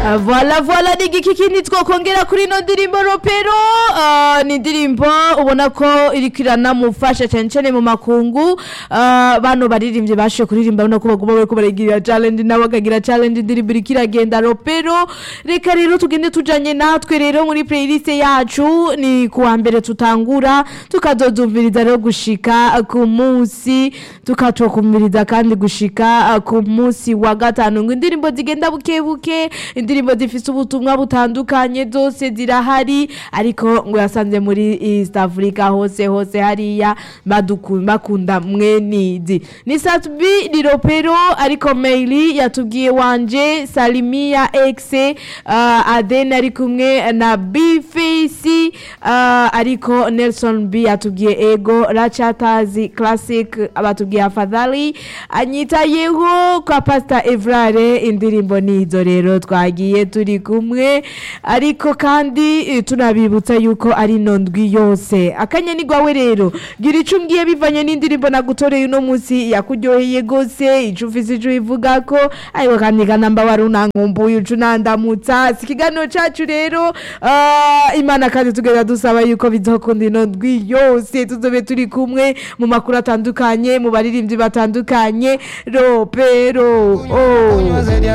Ah, Voila voila ni igiki kindi twokongera kuri ino ndirimbo ropero Ah, ni indirimbo ubona ko iriko iranamufasha cyane cyane mu makungu Ah, bano baririmbye bashoboye kuririmba ubona ko baguma bariko baragira challenge nabo bakagira challenge indirimbo iriko iragenda ropero reka rero tugende tujanye natwe rero muri playlist yacu ni kuwa mbere tutangura tukazozumviriza rero gushika ku munsi tukatokumviriza kandi gushika ah, ku munsi wa gatanu ngo indirimbo zigenda buke buke indirimbo zifise ubutumwa butandukanye zose zirahari ariko ngo yasanze muri East Africa hose hose hariya baduku- bakunda mwenizi ni Satbi ni Ropero ariko Meili yatubwiye wanje Salimia X uh, Aden ari kumwe na B-Face uh, ariko Nelson B yatubwiye Ego Rachatazi Classic abatubwiye afadhali anyitayeho kwa Pastor Evrare indirimbo nizo rero twagiye turi kumwe ariko kandi eh, tunabibutsa yuko ari nondwi yose akanya ni gwawe rero gira ico umbwiye bivanye n'indirimbo nagutoreye uno munsi yakuryoheye gose ico ufise ico ivuga ko ariko kandi kanamba wari unankumbuye uca unandamutsa si ikiganiro cacu rero ah, imana kandi tugenda dusaba yuko bizokunda ino ndwi yose tuzobe turi kumwe mu makuru atandukanye mu baririmbyi batandukanye ropero oh.